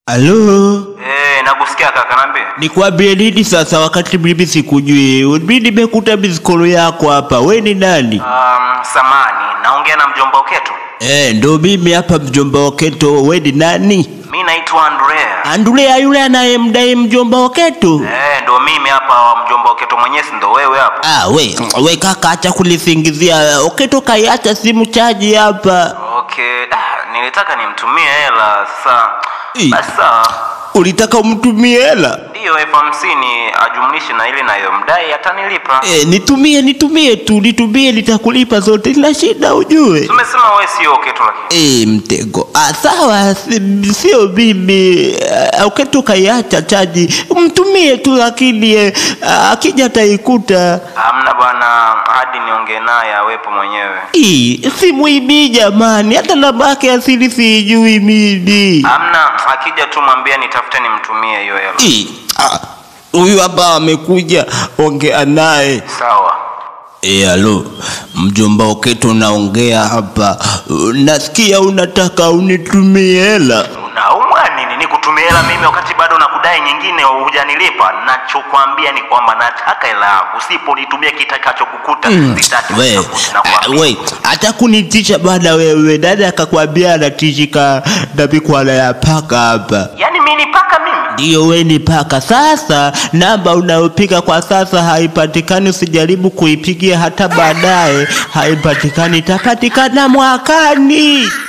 Halo, Eh, nakusikia kaka, niambie. nikwambie nini sasa wakati mimi sikujui? Mimi nimekuta mizikolo yako hapa. We ni nani? Um, samani, naongea na mjomba Oketo. Eh, ndo mimi hapa mjomba Oketo. We ni nani? Mi naitwa Andrea. Andulea yule anayemdai mjomba Oketo? Eh, ndo mimi hapa mjomba Oketo mwenyewe, si ndo wewe hapa? Ah, we, we kaka, acha kulisingizia. Oketo kaiacha simu chaji hapa. Okay, ah, nilitaka nimtumie hela sasa. Ii. Basi sawa. Ulitaka umtumie hela? Ndiyo elfu hamsini ajumlishe na ile nayomdai atanilipa. Eh, nitumie nitumie tu, nitumie nitakulipa zote. Ina shida ujue. Tumesema wewe sio Oketo lakini. Eh, mtego. Ah, sawa, si- sio mimi. Ah, Oketo kaiacha chaji. Mtumie tu lakini eh, ah, akija ataikuta. Hamna bwana, hadi niongee naye awepo mwenyewe. Ii, si mwibi jamani, hata namba yake asili sijui mimi. Hamna, akija tu mwambie nitafute nimtumie hiyo hela. Ii, ah, Huyu hapa amekuja, ongea naye. Sawa. Eh, halo, mjomba Oketo naongea hapa. Nasikia unataka unitumie hela. Unaumwa nini? Nikutumie hela mimi wakati bado nakudai nyingine hujanilipa? Nachokwambia ni kwamba nataka hela yangu, usiponitumia kitakachokukuta sitaki We, kukuta, nakwambia. we, hata kunitisha bana wewe. Dada akakwambia anatishika na mikwala ya paka hapa. Yaani mimi ni paka mimi? Ndiyo, we ni paka. Sasa namba unayopiga kwa sasa haipatikani, usijaribu kuipigia hata baadaye, haipatikani, itapatikana mwakani.